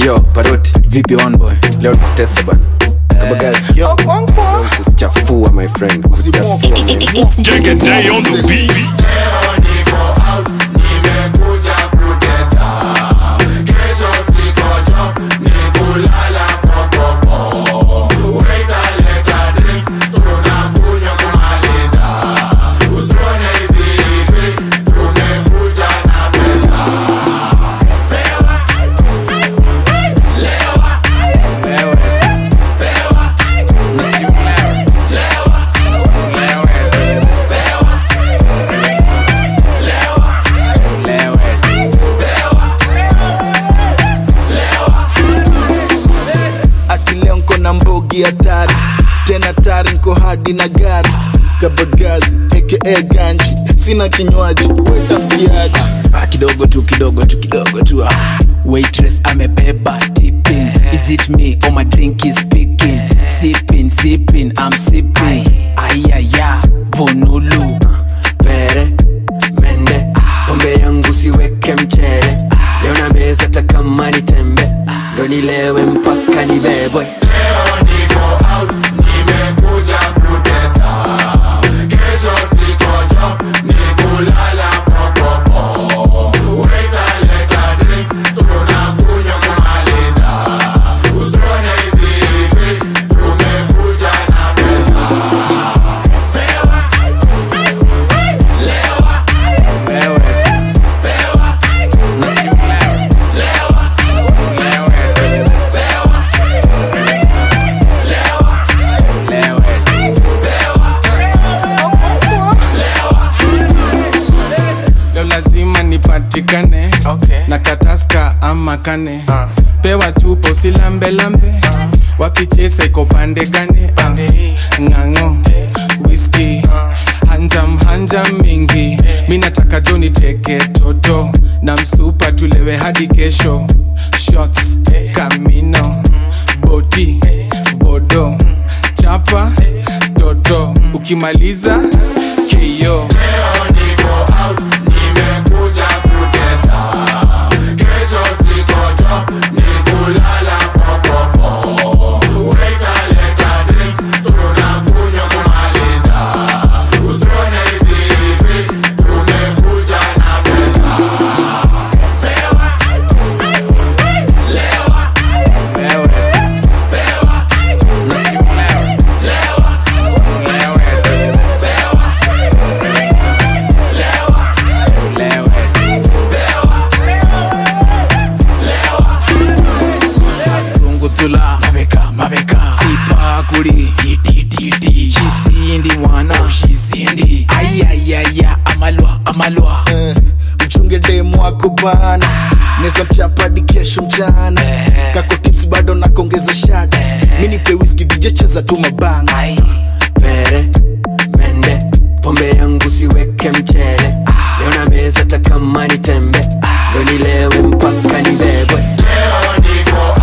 yo paroti vipi on boy leo nikutesa bana Kabagazi. Leo kuchafua my friend kuchafua my Take a day on the beat. akileo nko na mbogi hatari tena tari nko hadi na gari kabagazi aka ganji sina kinywaji wetambiaji ah, kidogo tu kidogo tu kidogo tu ah. waitress amebeba tipping is it me or my drink is speaking sipping sipping i'm sipping ayaya vonulu pere mende pombe yangu siweke mchele leo na meza takama ni tembe ndo nilewe mpaka nibebwe leo lazima nipatikane okay. na kataska ama kane uh. pewa chupo silambelambe uh. wapichesa iko pande gane uh. ng'ang'o whisky uh. hanjam hanjam mingi mi nataka joni teke toto na msupa tulewe hadi kesho shots kamino boti bodo chapa toto ukimaliza keyo sungutula mabeka mabeka ipakuli titititi shisindi mwana shisindi ayayaya amalwa amalwa Eh, mchunge demu wako bana neza mchapadi kesho mchana kako tips bado nakongeza shada mi nipe whisky dj cheza tu mabana pere mende pombe yangu siweke mchele leo na meza takama ni tembe ndo nilewe mpaka nibebwe